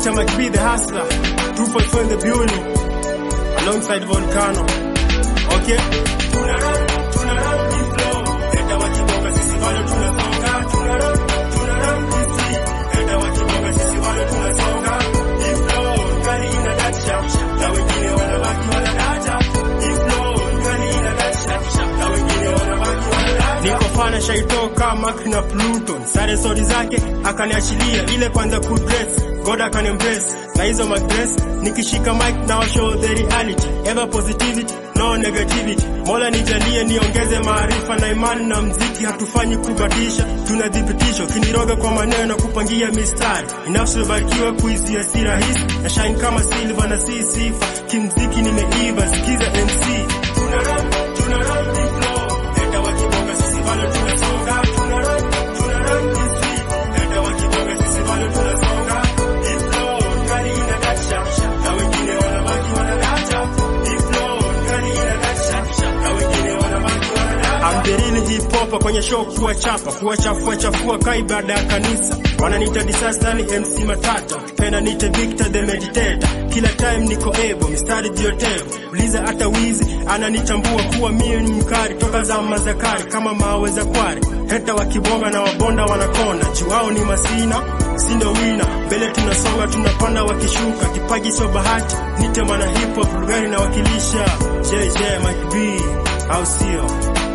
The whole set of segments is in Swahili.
wananiita Mike B the hustler 254 in the building alongside Volcano okay tuna run tuna run this flow hata wakibonga sisi bado tunasonga tuna run tuna run this street hata wakibonga sisi bado tunasonga this flow kali ina dacha na wengine wanabaki wanadata this flow kali ina dacha na wengine wanabaki wanadata niko fana shaitoka Mark na Pluton sare stori zake akaniachilia ile kwanza kudress God akanimbrace na hizo magres nikishika mic na show the reality ever positivity no negativity mola nijalie niongeze maarifa na imani na mziki hatufanyi kubadilisha tunadhibitisho kiniroga kwa maneno kupangia mistari inafsibarikiwa kuizia si rahisi na shine kama silver na si sifa kimziki nimeiva sikiza MC tuna run tuna run this flow hata wakibonga sisi bado tunasonga tuna run tuna run this street hata wakibonga sisi bado tunasonga this flow kali ina dacha na wengine wanabaki wanadata this flow kali ina dacha na wengine wanabaki wanadata I'm the real hip hop kwenye show kuwa chapa kuwa chafua chafua kai baada ya kanisa wananiita disaster ni MC Matata ukipenda niite Victor the Meditator kila time niko able mistari jiotevu uliza hata wizi ananitambua kuwa mie ni mkari toka zama za kale kama mawe za kware heta wakibonga na wabonda wanakonda juwao ni masina sindo wina mbele tunasonga tunapanda wakishuka kipaji sio bahati nite mwana hip hop lugari na wakilisha JJ Mike B au sio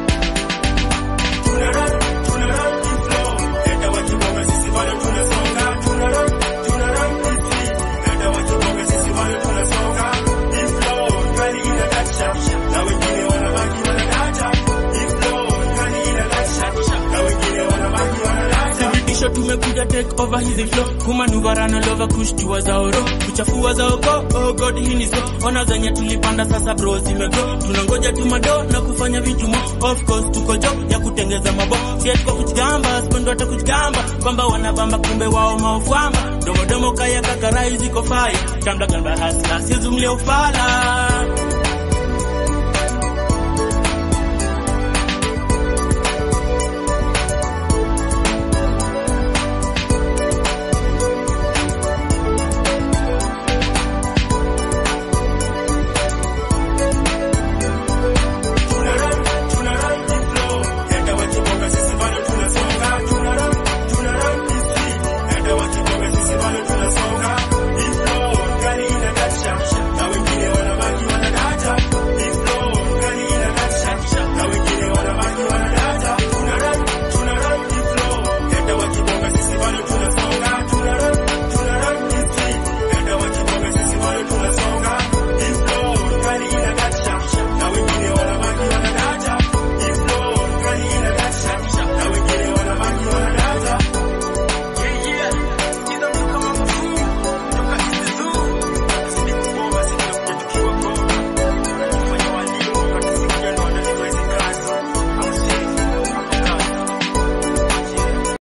tuna run tuna run this flow hata wakibonga sisi bado tunasonga tuna run tuna run this street hata wakibonga sisi bado tunasonga this flow kali ina dacha na wengine wanabaki wanadata this flow kali ina dacha na wengine wanabaki wanadata Thibitisho tumekuja take over hizi flow kumanuvarana lova kushtua za oro kuchafua za oko oh god hii ni so ona zenye tulipanda sasa bro zimego tunangoja tumado na kufanya vijumo of course tuko jo ya kutengeza mabo sieti kwa kujigamba spendo hata kujigamba kwamba wanabamba kumbe wao maofamba domodomo kaya kakarai ziko fire tambla gamba hasla sizumlia ufala